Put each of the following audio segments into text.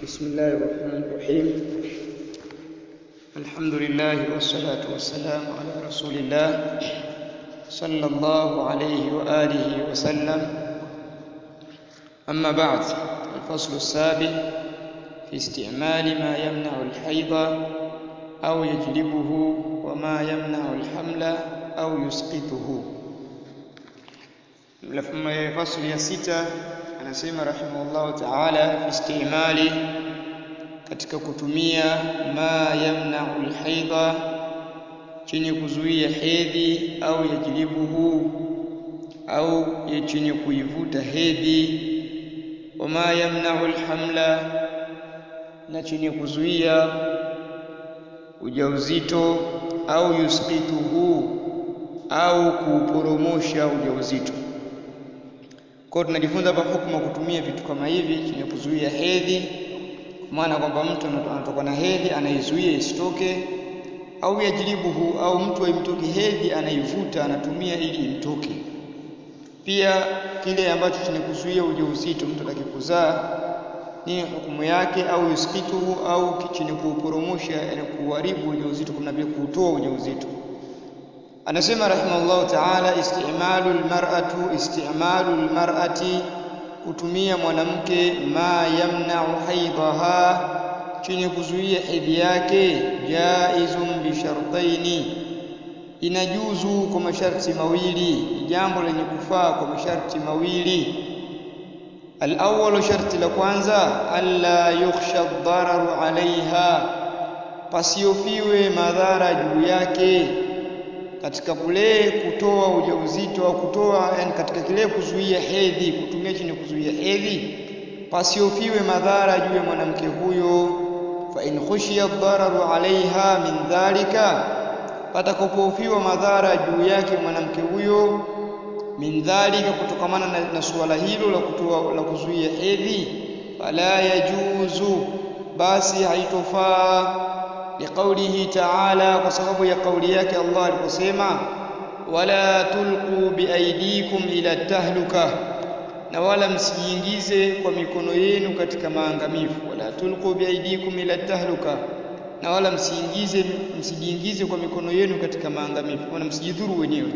بسم الله الرحمن الرحيم الحمد لله والصلاة والسلام على رسول الله صلى الله عليه وآله وسلم أما بعد الفصل السابع في استعمال ما يمنع الحيض أو يجلبه وما يمنع الحمل أو يسقطه fasli ya sita anasema rahimahullahu ta'ala fi istimali katika kutumia ma yamna'u alhaidha chenye kuzuia hedhi au yajlibuhu au chenye kuivuta hedhi wama yamna'u alhamla na chenye kuzuia ujauzito au yusqituhu au kuuporomosha ujauzito kwa tunajifunza hapa hukumu kutumia vitu kama hivi chenye kuzuia hedhi, kwa maana kwamba mtu anatoka na hedhi anaizuia isitoke, au yajribuhu, au mtu aimtoke hedhi anaivuta anatumia ili imtoke. Pia kile ambacho chenye kuzuia ujauzito, mtu atakikuzaa ni hukumu yake, au yuskituhu, au chenye kuuporomosha, yani kuharibu ujauzito, kuna vile kuutoa ujauzito anasema rahimahullahu ta'ala istimalu almar'atu istimalu almar'ati kutumia mwanamke ma yamna'u haidhaha chenye kuzuia hedhi yake jaizun bi shartaini inajuzu kwa masharti mawili jambo lenye kufaa kwa masharti mawili الأول شرط la kwanza alla yukhsha ad-dararu 'alayha pasiofiwe madhara juu yake katika kule kutoa ujauzito au kutoa yani katika kile kuzuia hedhi kutumia chini kuzuia hedhi pasiofiwe madhara juu ya mwanamke huyo fa in khushiya dhararu alaiha min dhalika patakapofiwa madhara juu yake mwanamke huyo min dhalika kutokamana na, na suala hilo la kutoa la kuzuia hedhi fala yajuzu basi haitofaa liqaulihi ta'ala kwa sababu ya kauli yake Allah aliposema wala tulqu biaidikum ila tahluka na wala msijiingize kwa mikono yenu katika maangamivu wala tulqu biaidikum ila tahluka na wala msiingize msijiingize kwa mikono yenu katika maangamivu wala msijidhuru wenyewe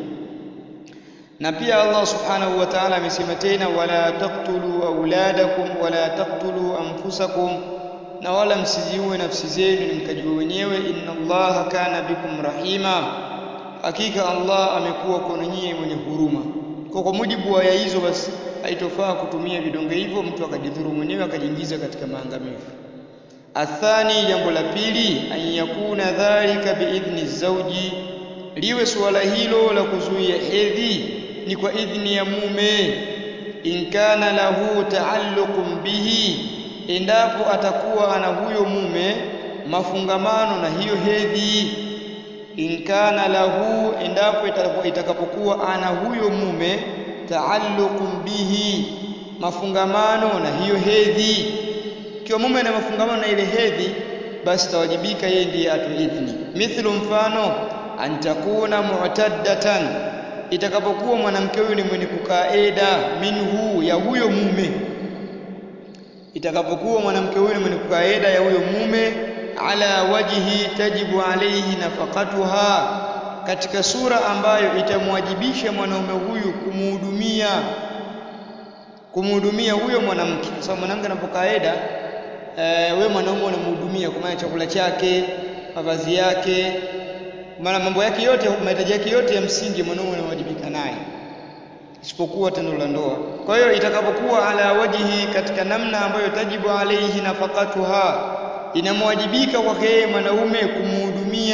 na pia Allah subhanahu wa ta'ala amesema tena wala taqtulu auladakum wala taqtulu anfusakum na wala msiziue nafsi zenu ni mkajiwe wenyewe inna allaha kana bikum rahima hakika Allah amekuwa kwenu nyinyi mwenye huruma kwa kwa mujibu wa aya hizo basi haitofaa kutumia vidonge hivyo mtu akajidhuru mwenyewe akajiingiza katika maangamivu athani jambo la pili an yakuna dhalika biidhni zauji liwe suala hilo la kuzuia hedhi ni kwa idhni ya mume in kana lahu taalluqun bihi endapo atakuwa ana huyo mume mafungamano na hiyo hedhi inkana lahu endapo itakapokuwa ana huyo mume taalluqun bihi mafungamano na hiyo hedhi kiwa mume ana mafungamano na ile hedhi basi tawajibika yeye ndiye atoe idhni mithlu mfano antakuna mu'taddatan itakapokuwa mwanamke huyu ni mwenye kukaa eda minhu ya huyo mume itakapokuwa mwanamke huyu mwenye kukaida ya huyo mume ala wajhi tajibu alayhi nafaqatuha katika sura ambayo itamwajibisha mwanaume huyu kumhudumia kumhudumia huyo mwanamke kwa sababu mwanamke anapokaida e, wewe mwanaume unamhudumia kwa maana chakula chake mavazi yake maana mambo yake yote mahitaji yake yote ya msingi mwanaume anawajibika naye isipokuwa tendo la ndoa. Kwa hiyo itakapokuwa ala wajihi katika namna ambayo tajibu alaihi nafaqatuha, inamwajibika kwake yeye mwanaume kumhudumia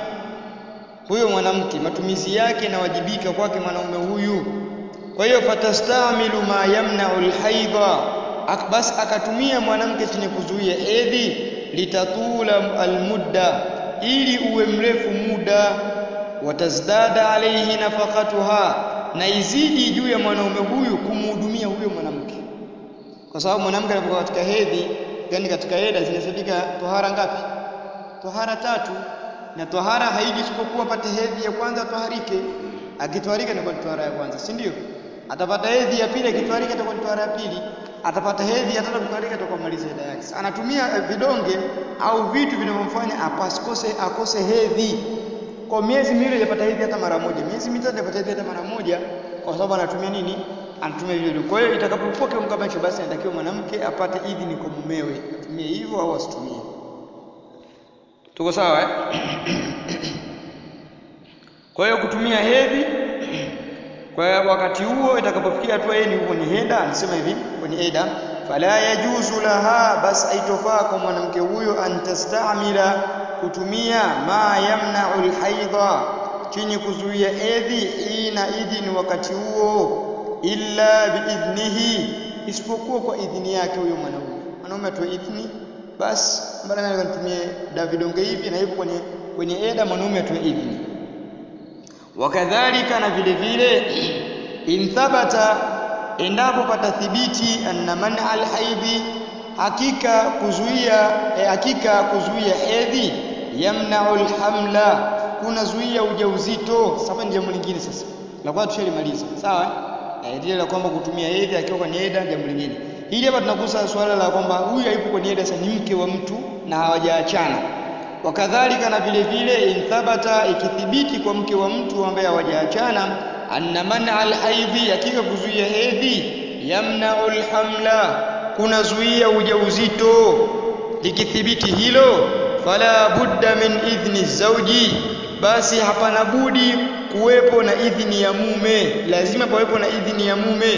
huyo mwanamke, matumizi yake inawajibika kwake mwanaume huyu. Kwa hiyo fatastamilu ma yamna'u alhaidha, basi akatumia mwanamke chenye kuzuia hedhi, litatula almudda, ili uwe mrefu muda, watazdada alaihi nafaqatuha na izidi juu ya mwanaume huyu kumhudumia huyo mwanamke, kwa sababu mwanamke anapokuwa katika hedhi, yani katika eda zinahesabika tohara ngapi? Tohara tatu, na tohara haiji isipokuwa pate hedhi ya kwanza toharike. Akitwarika inakuwa ni tohara ya kwanza, si ndio? Atapata hedhi ya pili, akitwarika itakuwa ni tohara ya pili. atapata hedhi ataenda kukalika atakamaliza ida yake anatumia vidonge au vitu vinavyomfanya apasikose akose hedhi kwa miezi miwili hajapata hedhi hata mara moja miezi mitatu hajapata hedhi hata mara moja kwa sababu anatumia nini anatumia vile kwa hiyo itakapokuwa kiwango kama hicho basi anatakiwa mwanamke apate idhini kwa mumewe atumie hivyo au asitumie tuko sawa eh? kwa hiyo kutumia hedhi kwa wakati huo itakapofikia hatua yeye ni kwenye heda anasema hivi kwenye eda fala yajuzu laha bas aitofaa kwa mwanamke huyo antastamila kutumia ma yamna'u alhaidha chenye kuzuia hedhi ina idhini wakati huo illa biidhnihi isipokuwa kwa idhini yake huyo mwanaume mwanaume atoe idhini basi mbona naweza nitumie da vidonge hivi na hivyo kwenye kwenye eda mwanaume atoe idhini wakadhalika na vile vile in thabata endapo patathibiti anna man alhaidhi hakika kuzuia eh, hakika kuzuia hedhi yamna'u alhamla kunazuia ujauzito sasa ni jambo lingine sasa la kwanza tushalimaliza sawa eh lile la kwamba kutumia hedhi akiwa kwenye eda jambo lingine hili hapa tunagusa swala la kwamba huyu hayupo kwenye eda sasa ni mke wa mtu na hawajaachana wakadhalika na vile vile in thabata ikithibiti kwa mke wa mtu ambaye hawajaachana anna man alhaidhi hakika kuzuia hedhi yamna'u alhamla kunazuia ujauzito likithibiti hilo fala budda min idhni zauji basi hapana budi kuwepo na idhini ya mume lazima pawepo na idhini ya mume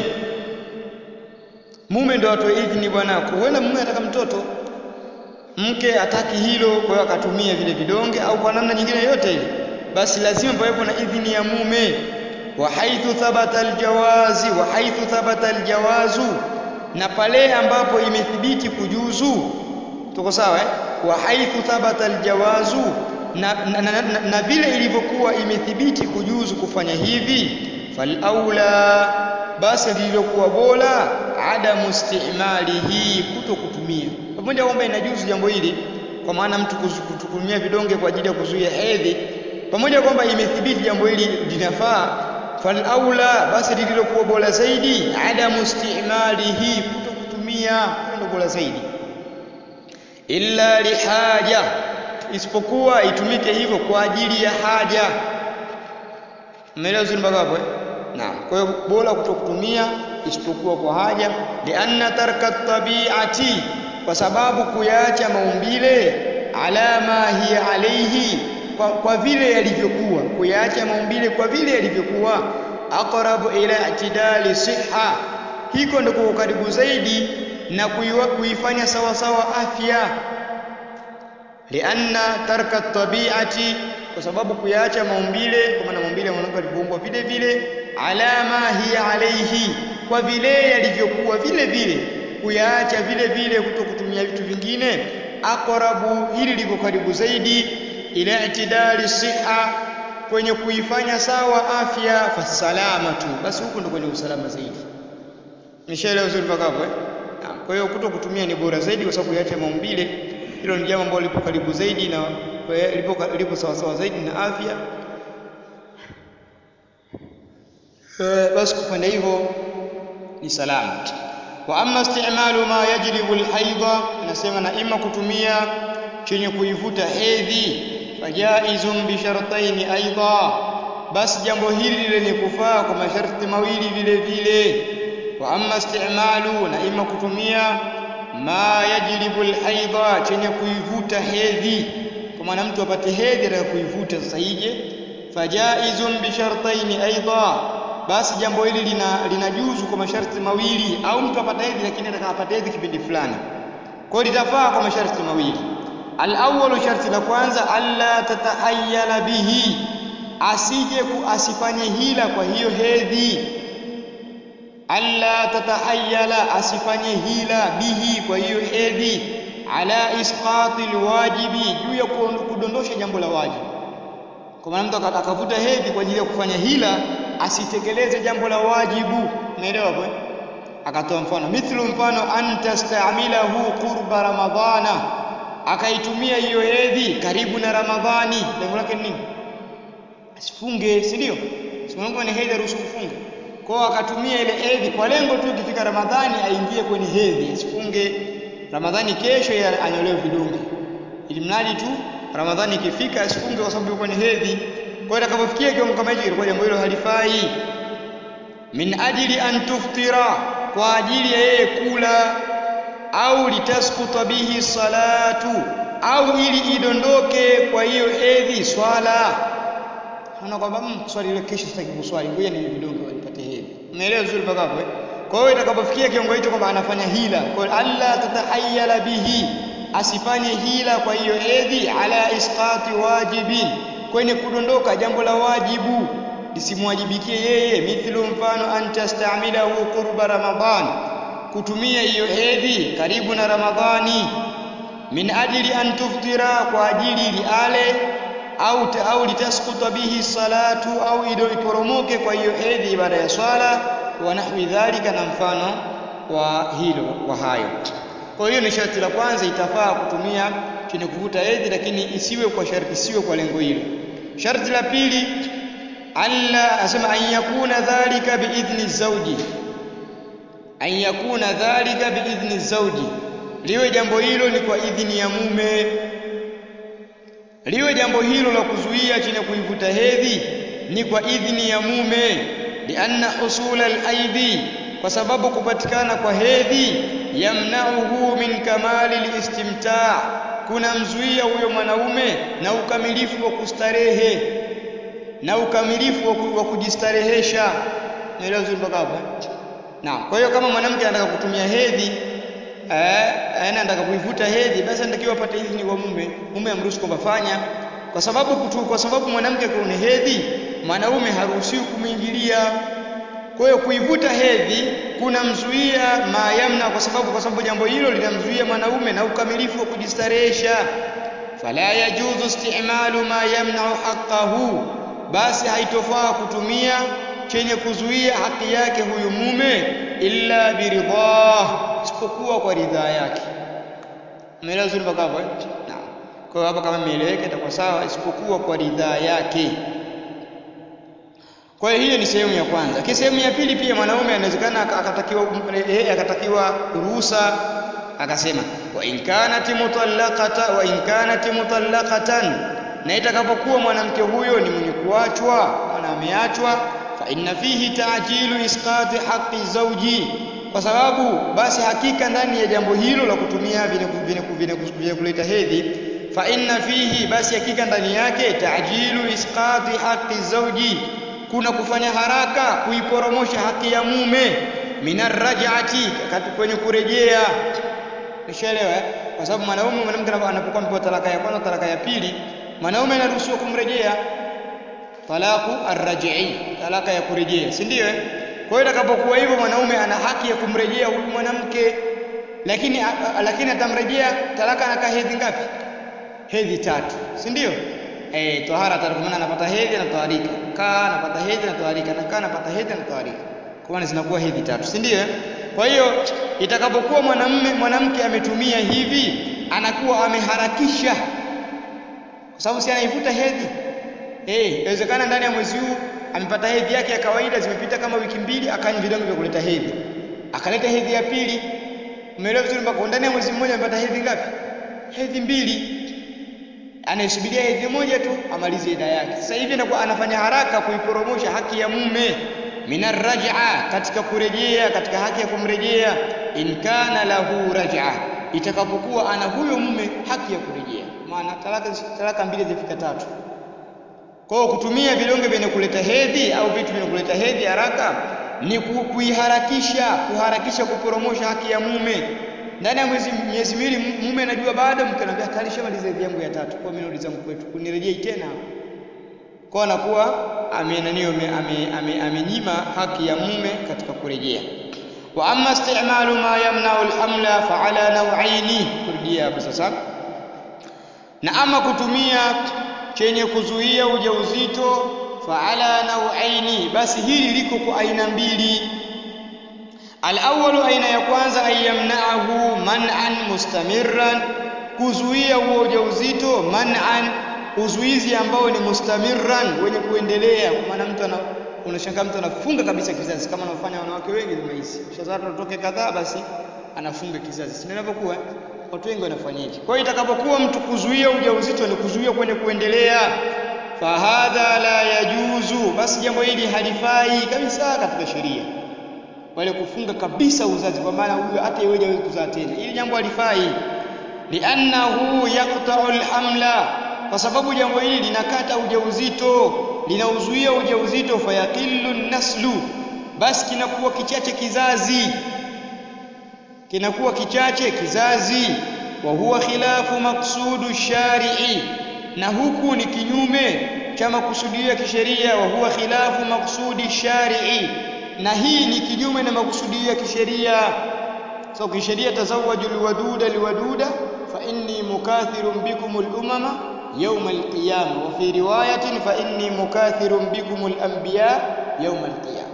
mume ndo atoe idhini bwana huenda mume ataka mtoto mke ataki hilo kwa hiyo akatumia vile vidonge au kwa namna nyingine yote ile basi lazima pawepo na idhini ya mume wa haithu thabata aljawazi wa haithu thabata aljawazu na pale ambapo imethibiti kujuzu tuko sawa eh wa haithu thabata aljawazu na, na, na, na, na vile ilivyokuwa imethibiti kujuzu kufanya hivi fal aula basi lililokuwa bora adamu istimalihi kuto kutumia pamoja kwamba inajuzu jambo hili kwa maana mtu kutumia vidonge kwa ajili ya kuzuia hedhi pamoja kwamba imethibiti jambo hili linafaa fal aula basi lililokuwa bora zaidi adamu istimalihi kuto kutumia ndio bora zaidi illa lihaja isipokuwa itumike hivyo kwa ajili ya haja umeelewa zuri mpaka hapo eh naam kwa hiyo bora kutokutumia isipokuwa kwa haja lianna tarka tabiati kwa sababu kuyaacha maumbile alama hiya alaihi kwa, kwa vile yalivyokuwa kuyaacha maumbile kwa vile yalivyokuwa aqrabu ila i'tidali siha hiko ndiko karibu zaidi na kuifanya sawa sawa afya lianna tarka tabiati kwa sababu kuyaacha maumbile kwa maana maumbile mwanamke alivyoumbwa vile vile alama hiya alaihi kwa vile yalivyokuwa vile vile kuyaacha vile vile kuto kutumia vitu vingine aqrabu hili liko karibu zaidi ila itidali siha kwenye kuifanya sawa afya fasalama tu basi huko ndo kwenye usalama zaidi nishaelewa vizuri mpaka hapo eh kwa hiyo kuto kutumia ni bora zaidi kwa sababu yaacha maumbile hilo ni jambo ambalo lipo karibu zaidi na lipo lipo sawa sawa zaidi na afya e, basi kufanya hivyo ni salama wa amma istimalu ma yajlibu alhaidha nasema na ima kutumia chenye kuivuta hedhi fajaizun bi shartaini aidha basi jambo hili lile ni kufaa kwa masharti mawili vile vile wa amma istimalu na ima kutumia ma yajlibu alhaidha chenye kuivuta hedhi kwa maana mtu apate hedhi ataka kuivuta sasa ije fajaizun bi shartaini aidha basi jambo hili lina linajuzu kwa masharti mawili au mtu apata hedhi lakini ataka apate hedhi kipindi fulani kwa hiyo litafaa kwa masharti mawili al-awwalu sharti la kwanza alla tatahayyala bihi asije asifanye hila kwa hiyo hedhi alla tatahayyala asifanye hila bihi kwa hiyo hedhi ala isqati alwajibi juu ya kudondosha jambo la wajibu kwa maana mtu akavuta hedhi kwa ajili ya kufanya hila asitekeleze jambo la wajibu umeelewa hapo akatoa mfano mithlu mfano antastamilahu qurba ramadhana akaitumia hiyo hedhi karibu na ramadhani lengo lake ni nini asifunge si ndio si Mungu ana hedhi ruhusu kufunga kwao akatumia ile hedhi kwa lengo tu ikifika Ramadhani aingie kwenye hedhi asifunge Ramadhani kesho ya anyolewe vidonge ili mradi tu Ramadhani ikifika asifunge kwa sababu yuko kwenye hedhi kwa hiyo atakapofikia kiwango kama hicho ilikuwa jambo hilo halifai min ajli an tuftira kwa ajili ya yeye kula au litaskuta bihi salatu au ili idondoke kwa hiyo hedhi swala Unaona kwamba mm, swali ile kesho sitaki kuswali, ngoja ni vidonge nipate hedhi. Umeelewa vizuri mpaka hapo eh? Kwa hiyo itakapofikia kiwango hicho kwamba anafanya hila, kwa hiyo alla tatahayyala bihi, asifanye hila kwa hiyo hedhi ala isqati wajibin, kwenye kudondoka jambo la wajibu lisimwajibikie yeye, mithlu mfano an tastamilahu qurba Ramadhan, kutumia hiyo hedhi karibu na Ramadhani, min ajli an tuftira, kwa ajili liale au au litaskuta bihi salatu au ido iporomoke kwa hiyo hedhi baada ya swala wa nahwi dhalika na mfano wa hilo wa hayo kwa hiyo ni sharti la kwanza itafaa kutumia chenye kuvuta hedhi lakini isiwe kwa sharti isiwe kwa lengo hilo sharti la pili alla asema an yakuna dhalika biidhni zawji an yakuna dhalika biidhni zawji liwe jambo hilo ni kwa idhini ya mume liwe jambo hilo la kuzuia chenye kuivuta hedhi ni kwa idhini ya mume lianna husula alaidhi kwa sababu kupatikana kwa hedhi yamnauhu min kamali listimtaa kunamzuia huyo mwanaume na ukamilifu wa kustarehe na ukamilifu wa kujistarehesha naelewa vizuri mpaka hapo naam kwa hiyo kama mwanamke anataka kutumia hedhi eh anataka kuivuta hedhi basi anatakiwa apate idhini kwa mume mume amruhusu kwamba fanya kwa sababu kutu, kwa sababu mwanamke kuna hedhi mwanaume haruhusiwi kumwingilia kwa hiyo kuivuta hedhi kunamzuia mayamna kwa sababu kwa sababu jambo hilo linamzuia mwanaume na ukamilifu wa kujistarehesha fala yajuzu istimalu ma yamna'u haqqahu basi haitofaa kutumia chenye kuzuia haki yake huyu mume illa biridhah isipokuwa kwa ridhaa yake umeelewa vizuri mpaka hapo eh naam kwa hiyo hapa kama imeeleweka itakuwa sawa isipokuwa kwa ridhaa yake kwa hiyo hiyo ni sehemu ya kwanza. Kisha sehemu ya pili pia mwanaume anawezekana akatakiwa eh, akatakiwa ruhusa akasema wa in kanat mutallaqata wa in kanat mutallaqatan, na itakapokuwa mwanamke huyo ni mwenye kuachwa, mwana ameachwa, fa inna fihi ta'jilu isqati haqqi zawji, kwa sababu basi hakika ndani ya jambo hilo la kutumia vyenye kuleta hedhi fa inna fihi, basi hakika ndani yake ta'jilu isqati haqqi zawji kuna kufanya haraka kuiporomosha haki ya mume minarrajati kwenye kurejea nishaelewa eh? kwa sababu mwanaume mwanamke anapokuwa amepewa talaka ya kwanza talaka ya pili mwanaume anaruhusiwa kumrejea talaku arrajii talaka ya kurejea si ndio eh? kwa hiyo itakapokuwa hivyo mwanaume ana haki ya kumrejea huyu mwanamke lakini a, lakini atamrejea talaka anakaa hedhi ngapi hedhi tatu si ndio eh tohara tatu maana anapata hedhi anatoharika kaa anapata hedhi anatoharika na kaa anapata hedhi anatoharika kwa maana zinakuwa hedhi tatu si ndio kwa hiyo itakapokuwa mwanamume mwanamke ametumia hivi anakuwa ameharakisha kwa sababu si anaivuta hedhi eh inawezekana ndani ya mwezi huu amepata hedhi yake ya kawaida zimepita kama wiki mbili akanywa vidonge vya kuleta hedhi akaleta hedhi ya pili umeelewa vizuri mpaka ndani ya mwezi mmoja amepata hedhi ngapi hedhi mbili anayesubiria hedhi moja tu amalize ida yake. Sasa hivi anakuwa anafanya haraka kuiporomosha haki ya mume minar raj'a, katika kurejea, katika haki ya kumrejea, in kana lahu raj'a, itakapokuwa ana huyo mume haki ya kurejea. Maana talaka talaka mbili zifika tatu. Kwa hiyo kutumia vidonge vyenye kuleta hedhi au vitu vyenye kuleta hedhi haraka ni kuiharakisha, kuharakisha kuporomosha haki ya mume ndani ya mwezi miezi miwili mume anajua baada mke anambia tayari shamaliza hedhi yangu ya tatu kwa mimi narudi zangu kwetu kunirejei tena kwa anakuwa amenanio amenyima haki ya mume katika kurejea wa amma isti'malu ma yamna'u al-hamla fa ala naw'aini kurudia hapo sasa na ama kutumia chenye kuzuia ujauzito fa ala naw'aini basi hili liko kwa aina mbili Al-awwalu aina ya kwanza ayamna'ahu man'an mustamirran kuzuia huo ujauzito man'an uzuizi ambao ni mustamirran wenye kuendelea kwa maana mtu ana unashangaa mtu anafunga kabisa kizazi kama wanaofanya wanawake wengi zama hizi. Shazaa tutoke kadhaa basi anafunga kizazi. Si ndio inavyokuwa? Watu wengi wanafanya hivi. Kwa hiyo itakapokuwa mtu kuzuia ujauzito ni kuzuia kwenye kuendelea, fahadha la yajuzu, basi jambo hili halifai kabisa katika sheria. Wale kufunga kabisa uzazi, kwa maana huyo hata yeye hawezi kuzaa tena, hili jambo halifai. Liannahu yaqta'u alhamla, kwa sababu jambo hili linakata ujauzito, linauzuia ujauzito, fayaqillu naslu, basi kinakuwa kichache kizazi kinakuwa kichache kizazi wa huwa khilafu maqsudu shari'i na huku ni kinyume cha makusudio ya kisheria wa huwa khilafu maqsudi shari'i na hii ni kinyume na makusudio ya kisheria so kisheria tazawwaju alwaduda liwaduda fa inni mukathirun bikum al-umama yawm al-qiyamah wa fi riwayatin fa inni mukathirun bikum al-anbiya yawm al-qiyamah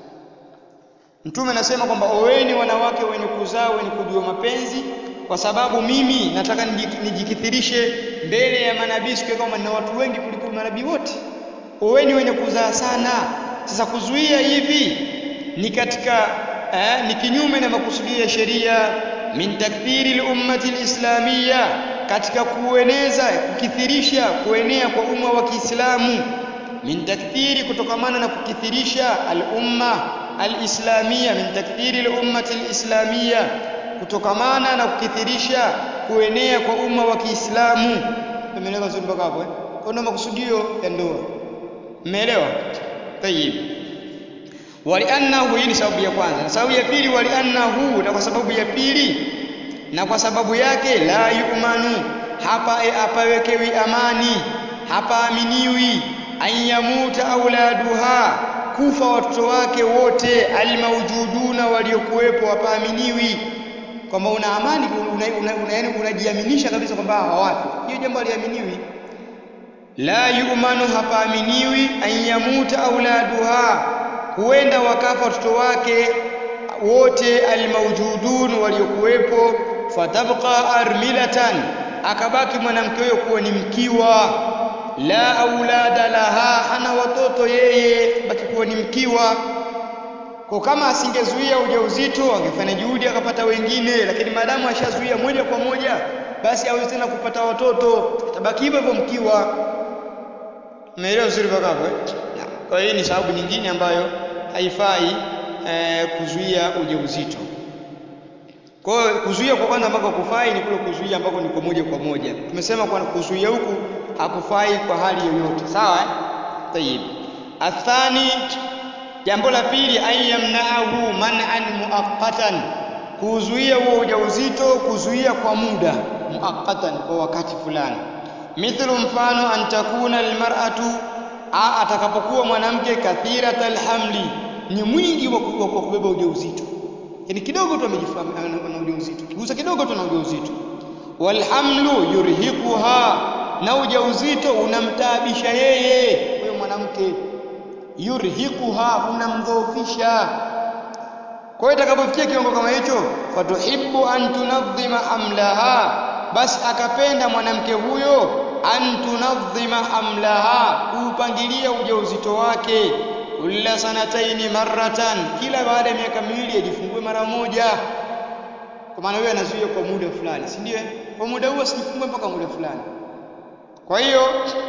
Mtume anasema kwamba oweni wanawake wenye kuzaa wenye kujua mapenzi kwa sababu mimi nataka nijikithirishe mbele ya manabii siku kama na watu wengi kuliko manabii wote. Oweni wenye kuzaa sana. Sasa kuzuia hivi ni katika eh, ni kinyume na makusudio ya sheria min takthiri lummati lislamia, katika kueneza kukithirisha kuenea kwa umma wa Kiislamu min takthiri, kutokamana na kukithirisha al-umma al-islamia min takthiri al-ummati al-islamia kutokamana na kukithirisha kuenea kwa umma wa Kiislamu. Umeelewa vizuri mpaka hapo eh? Kwa ndio makusudio ya ndoa. Umeelewa? Tayib. Waliannahu, hii ni sababu ya kwanza, na sababu ya pili, waliannahu, na kwa sababu ya pili, na kwa sababu yake, la yu'manu, hapa hapawekewi amani, hapaaminiwi, an yamuta auladuha kufa watoto wake wote almaujuduna waliokuwepo hapaaminiwi kwamba una amani unajiaminisha una, una, una kabisa kwamba hawafi hiyo jambo haliaminiwi la yu'manu hapaaminiwi an yamuta auladuha huenda wakafa watoto wake wote almaujudun waliokuwepo fatabqa armilatan akabaki mwanamke huyo kuwa ni mkiwa la aulada laha, hana watoto yeye, baki kuwa ni mkiwa. Kwa kama asingezuia ujauzito angefanya juhudi akapata wengine, lakini maadamu ashazuia moja kwa moja, basi hawezi tena kupata watoto, atabaki hivyo hivyo mkiwa. Umeelewa vizuri mpaka hapo eh? Kwa hiyo ni sababu nyingine ambayo haifai eh, kuzuia ujauzito. Kwa hiyo kuzuia kwa kwanza ambako kufai ni kule kuzuia ambako ni kwa moja kwa moja. Tumesema kwa kuzuia huku hakufai kwa hali yoyote, sawa eh? Tayib. Athani, jambo la pili, an yamnaahu man'an muaqqatan, kuzuia huo ujauzito, kuzuia kwa muda muaqqatan, kwa wakati fulani. Mithlu, mfano, an takuna almar'atu, atakapokuwa mwanamke kathirat alhamli, ni mwingi wa kubeba ujauzito yani kidogo tu amejifahamu ana ujauzito, kigusa kidogo tu ana ujauzito. Walhamlu yurhiquha, na ujauzito unamtaabisha yeye huyo mwanamke. Yurhiquha, unamdhoofisha. Kwa hiyo itakapofikia kiwango kama hicho, fatuhibbu an tunadhima hamlaha, basi akapenda mwanamke huyo an tunadhima hamlaha, kuupangilia ujauzito wake kulla sanataini marratan, kila baada ya miaka miwili ajifungue mara moja. Kwa maana huyo anazuia kwa muda fulani, si ndio? Kwa muda huo asijifungue mpaka muda fulani. Kwa hiyo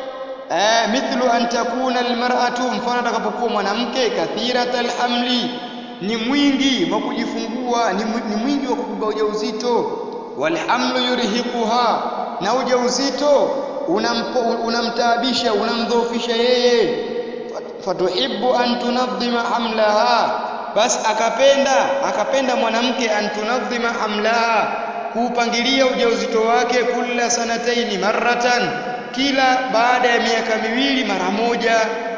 eh, mithlu an takuna almar'atu, mfano atakapokuwa mwanamke kathirat alhamli, ni mwingi wa kujifungua, ni, ni mwingi wa kubeba ujauzito. Walhamlu yurhiquha, na ujauzito unamtaabisha, unamdhoofisha yeye fatuhibbu an tunadhima hamlaha, basi akapenda akapenda mwanamke an tunadhima hamlaha, kuupangilia ujauzito wake kulla sanataini marratan, kila baada ya miaka miwili mara moja,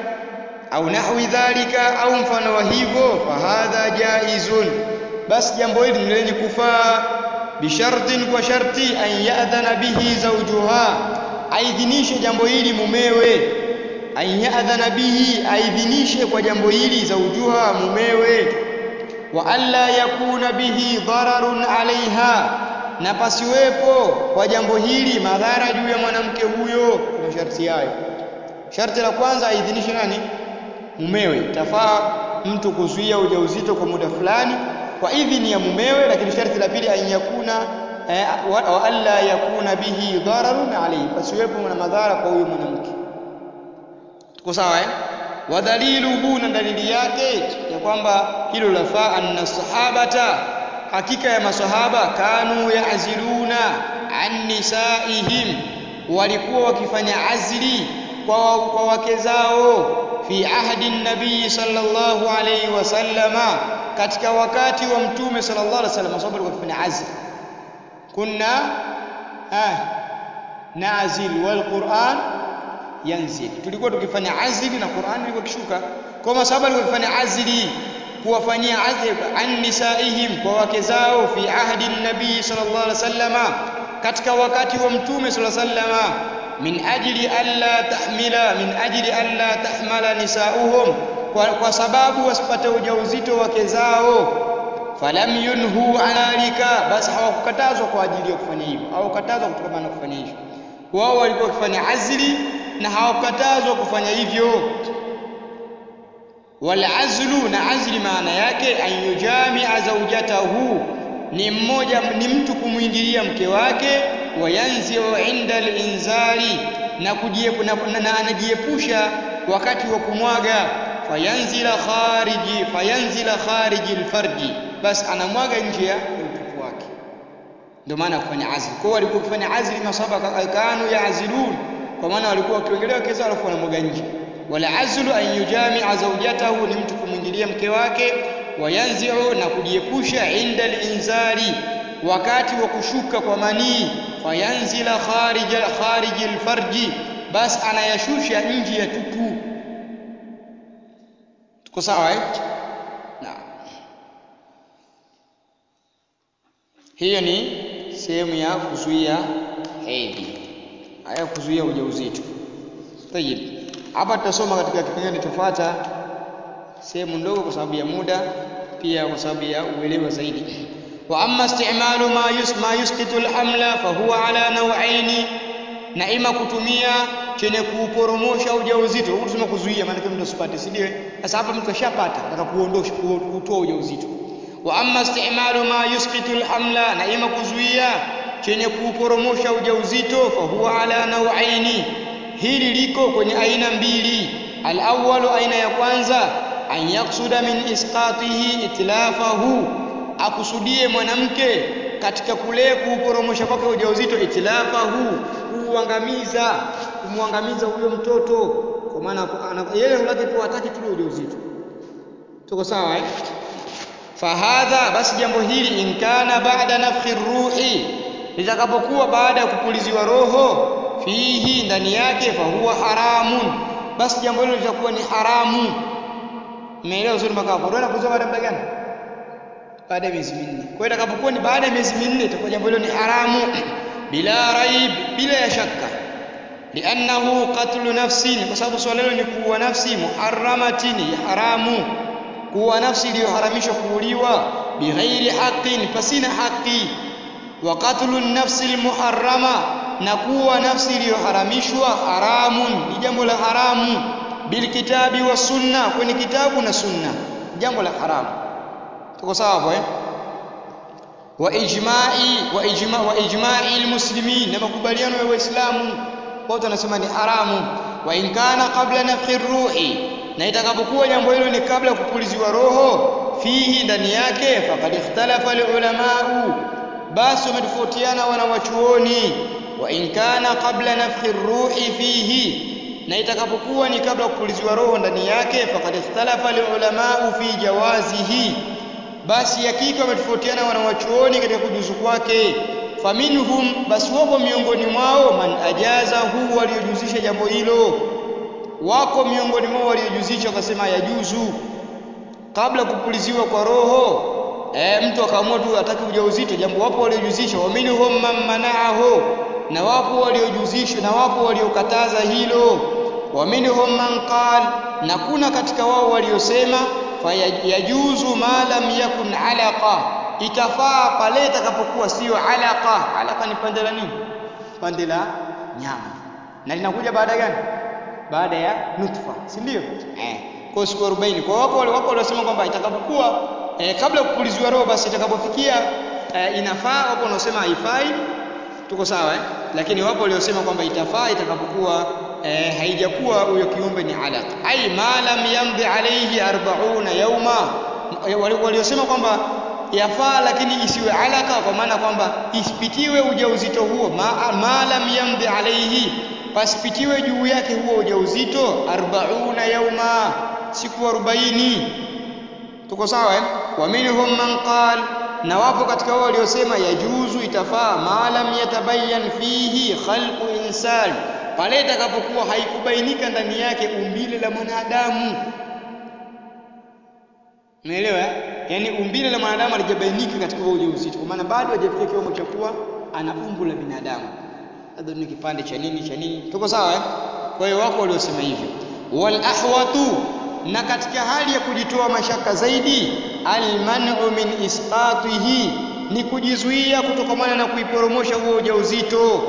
au nahwi dhalika, au mfano wa hivyo. Fahadha jaizun, basi jambo hili ni lenye kufaa. Bishartin, kwa sharti, an yadhana bihi zawjuha, aidhinishe jambo hili mumewe an yadhana bihi, aidhinishe kwa jambo hili zaujuha, mumewe. Wa alla yakuna bihi dhararun alaiha, na pasiwepo kwa jambo hili madhara juu ya mwanamke huyo. Kwa masharti hayo, sharti la kwanza aidhinishe nani? mumewe itafaa mtu kuzuia ujauzito kwa muda fulani kwa idhini ya mumewe lakini sharti la pili an yakuna eh, wa, wa alla yakuna bihi dararun alayhi pasiwepo na madhara kwa huyo mwanamke tuko sawa eh wadhaliluhu na dalili yake ya kwamba hilo lafaa anna sahabata hakika ya masahaba kanu yaaziluna an nisaihim walikuwa wakifanya azli kwa, kwa wake zao fi ahdi nabii sallallahu alayhi wasallama katika wakati wa mtume sallallahu alayhi wasallam sababu walikuwa wakifanya azli kunna ah nazil wal Qur'an yanzil tulikuwa tukifanya azli na Qur'an ilikuwa kishuka kwa masahaba walikuwa wakifanya azli kuwafanyia azli an nisaihim kwa wake zao fi ahdi nabii sallallahu alaihi wasallama katika wakati wa mtume sallallahu alaihi wasallama min ajli alla tahmila min ajli alla tahmala nisauhum kwa, kwa sababu wasipate ujauzito wake zao falam yunhu analika basi hawakukatazwa kwa ajili ya kufanya hivyo hawakukatazwa kutokana na kufanya hivyo wao walikuwa wakifanya azli na hawakukatazwa kufanya hivyo walazlu na azli maana yake an yujamia zaujatahu ni mmoja ni mtu kumwingilia mke wake wayanziu inda linzali na, kujiepu, na, na, na anajiepusha wakati wa kumwaga fayanzila khariji fayanzila khariji alfarji basi anamwaga nje ya utupu wake ndio maana kufanya azli kwa hiyo walikuwa kufanya azli masaba kanu yaazilun kwa maana walikuwa wakiongelea kesa alafu wanamwaga nje wala azlu an yujamia zawjatahu ni mtu kumwingilia mke wake wayanziu na kujiepusha inda linzali wakati wa kushuka kwa manii fayanzila kharija khariji alfarji basi anayashusha nje ya tupu tuko sawa eh naam hiyo ni sehemu ya kuzuia hedhi haya kuzuia ujauzito tayib hapa tutasoma katika kipengele kinachofuata sehemu ndogo kwa sababu ya muda pia kwa sababu ya uelewa zaidi wa amma istimalu ma yus ma yusqitu alhamla fa huwa ala naw'aini na ima kutumia chenye kuuporomosha ujauzito huku tunasema kuzuia maana mtu asipate si ndio sasa hapa mtu ashapata nataka kuondosha kutoa ujauzito wa amma istimalu ma yusqitu alhamla na ima kuzuia chenye kuuporomosha ujauzito fa huwa ala naw'aini hili liko kwenye aina mbili al-awwalu aina ya kwanza an yaksuda min isqatihi itlafahu akusudie mwanamke katika kule kuuporomosha kwake ujauzito itlafahu kuuangamiza kumwangamiza huyo mtoto kwa maana yeye lake tu hataki tu ujauzito tuko sawa eh fahadha basi jambo hili inkana baada nafkhi ruhi litakapokuwa baada ya kupuliziwa roho fihi ndani yake fahuwa haramun basi jambo hilo litakuwa ni haramu umeelewa uzuri mpaka hapo ndio kuzaa baada muda gani baada ya miezi minne kwa hiyo itakapokuwa ni baada ya miezi minne itakuwa jambo hilo ni haramu bila raib bila ya shaka liannahu qatlu nafsin kwa sababu swala hilo ni kuua nafsi muharramatin ya haramu kuua nafsi iliyoharamishwa kuuliwa bighairi haqqin pasina haki wa qatlu nafsi almuharrama na kuwa nafsi iliyoharamishwa haramun ni jambo la haramu bilkitabi wa sunna kwenye kitabu na sunna jambo la haramu tuko sawa hapo eh wa ijma'i wa ijma wa ijma'i almuslimin na makubaliano ya waislamu wote wanasema ni haramu wa in kana qabla nafkhi ruhi na itakapokuwa jambo hilo ni kabla ya kupuliziwa roho fihi ndani yake faqad ikhtalafa alulamau basi wametofautiana wanawachuoni wa in kana qabla nafkhi ruhi fihi na itakapokuwa ni kabla kupuliziwa roho ndani yake faqad ikhtalafa alulamau fi jawazihi basi hakika wametofautiana wanawachuoni katika kujuzu kwake faminhum basi wapo miongoni mwao man ajazahu waliojuzisha jambo hilo wako miongoni mwao waliojuzisha wakasema yajuzu kabla kupuliziwa kwa roho e, mtu akaamua tu ataki ujauzito jambo wapo waliojuzisha wa minhum man manaahu na wapo waliojuzisha na wapo waliokataza hilo wa minhum man qal na kuna katika wao waliosema fayajuzu ma lam yakun alaqa itafaa pale itakapokuwa sio alaqa alaqa ni pande la nini pande la nyama na linakuja baada gani baada ya nutfa si ndio eh kwa siku 40 kwa wapo wale wapo waliosema kwamba itakapokuwa eh, kabla ya kupuliziwa roho basi itakapofikia eh, inafaa wapo wanaosema haifai tuko sawa eh? lakini wapo waliosema kwamba itafaa itakapokuwa eh, haijakuwa huyo kiumbe ni alaq ai ma lam yamdi alayhi 40 yauma wale waliosema kwamba yafaa lakini isiwe alaka kwa maana kwamba isipitiwe ujauzito huo ma, ma lam yamdi alayhi pasipitiwe juu yake huo ujauzito 40 yauma siku 40 tuko sawa eh? wa minhum man qal na wapo katika wao waliosema yajuzu itafaa ma lam yatabayyan fihi khalqu insan pale itakapokuwa haikubainika ndani yake umbile la mwanadamu umeelewa yaani umbile la mwanadamu halijabainika katika huo ujauzito kwa maana bado hajafikia kiwango cha kuwa ana umbo la binadamu labda ni kipande cha nini cha nini tuko sawa eh? kwa hiyo wako waliosema hivyo wal ahwatu na katika hali ya kujitoa mashaka zaidi almanu min isqatihi ni kujizuia kutokamana na kuiporomosha huo ujauzito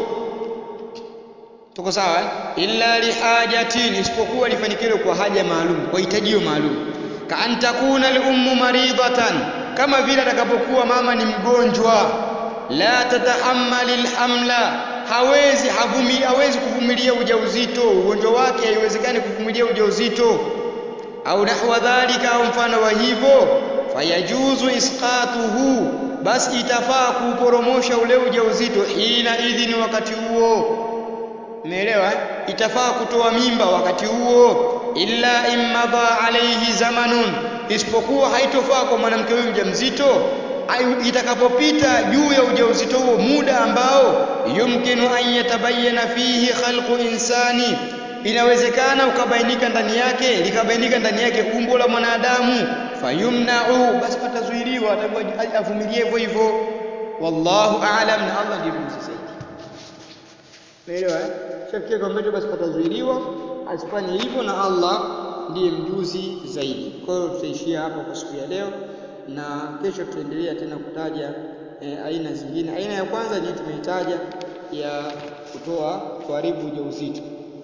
tuko sawa eh? illa lihajatin isipokuwa lifanikiwe kwa haja maalum kwa hitajio maalum ka an takuna al-ummu maridatan kama vile atakapokuwa mama ni mgonjwa la tatahammali al-hamla hawezi havumi hawezi kuvumilia ujauzito ugonjwa wake haiwezekani kuvumilia ujauzito au nahwa dhalika au mfano wa hivyo fayajuzu isqatuhu basi itafaa kuuporomosha ule ujauzito hina idhini wakati huo umeelewa itafaa kutoa mimba wakati huo illa immadha alayhi zamanun isipokuwa haitofaa kwa mwanamke huyu mjamzito itakapopita juu ya ujauzito huo muda ambao yumkinu an yatabayyana fihi khalqu insani inawezekana ukabainika ndani yake likabainika ndani yake umbo la mwanadamu fayumna'u basi patazuiliwa atakuwa avumilie hivyo hivyo wallahu a'lam na Allah ndiye mjuzi zaidi Umeelewa eh? Shafikia kwamba basi patazuiliwa asifanye hivyo na Allah ndiye mjuzi zaidi. Kwa hiyo tutaishia hapa kwa siku ya leo na kesho tutaendelea tena kutaja e, aina zingine. Aina ya kwanza ni tumeitaja ya kutoa kuharibu ujauzito.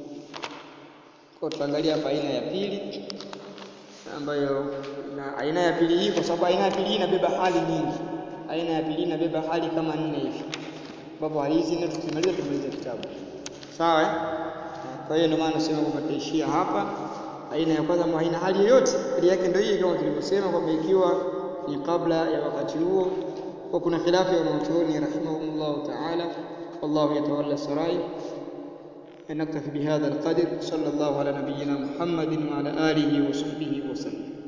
Kwa tutaangalia hapa aina ya pili ambayo na aina ya pili hii kwa sababu aina ya pili hii inabeba hali nyingi. Aina ya pili inabeba hali kama nne hivi. Ambapo hali hizi nne tukimaliza tumaliza kitabu. Sawa eh? Kwa hiyo ndio maana nasema kwamba tutaishia hapa. Aina ya kwanza haina hali yoyote, hali yake ndio hii kama tulivyosema kwamba ikiwa ni kabla ya wakati huo, kwa kuna khilafu ya wanachuoni rahimahumullah ta'ala, wallahu yatawalla sarai. نكتفي بهذا القدر صلى الله على نبينا محمد وعلى آله وصحبه وسلم